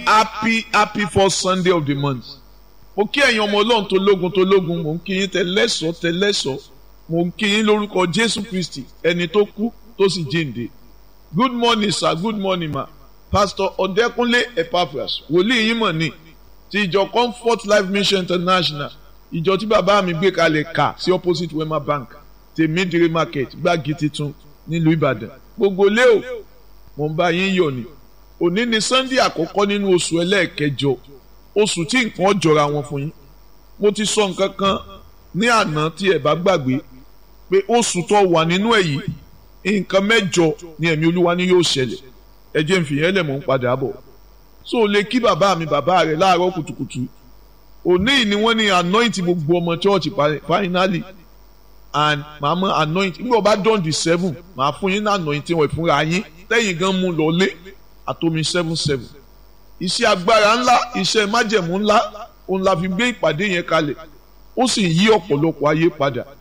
happy happy first sunday of the month mo kí ẹ̀yin ọmọ ọlọ́run tó lógun tó lógun mo ń kí yín tẹlẹ́sọ̀ tẹlẹ́sọ̀ mo ń kí yín lórúkọ jésù kristi ẹni tó kú tó sì jíǹde good morning sir good morning ma pastor ọ̀dẹ́kúnlé epaphras wòlíì yín mọ̀ ní ti ìjọ comfort life mission international ìjọ tí bàbá mi gbé kalẹ̀ kà sí opposite wema bank tèmídìrí market gbági titun nílùú ìbàdàn gbogbo lé o mo ń bá yín yọ̀ ni òní ni sunday àkọ́kọ́ nínú oṣù ẹlẹ́ẹ̀kẹjọ oṣù tí nǹkan jọra wọn fún yín mo ti sọ nǹkan kan ní àná tí ẹ bá gbàgbé pé oṣù tó wà nínú ẹ̀ yìí nǹkan mẹ́jọ ni ẹ̀mí olúwa ni yóò ṣẹlẹ̀ ẹ jẹ́ n fìyẹn lẹ̀ mọ́ ń padà bọ̀ so o lè kí bàbá mi bàbá rẹ̀ láàárọ̀ kùtùkùtù òní ni wọ́n ní anoint gbogbo ọmọ church finally and màá mọ anoint nígbà wọ́n bá dán di seven màá fún yín ní anoint wọ̀ ìfúnra yín tẹ́yìn gan mú lọ lé àtomi seven seven iṣẹ́ agbára ńlá iṣẹ́ májẹ̀mú ńlá òun la fi gbé ìpàdé yẹn kalẹ̀ ó sì yí ọ̀pọ̀lọpọ̀ ayé padà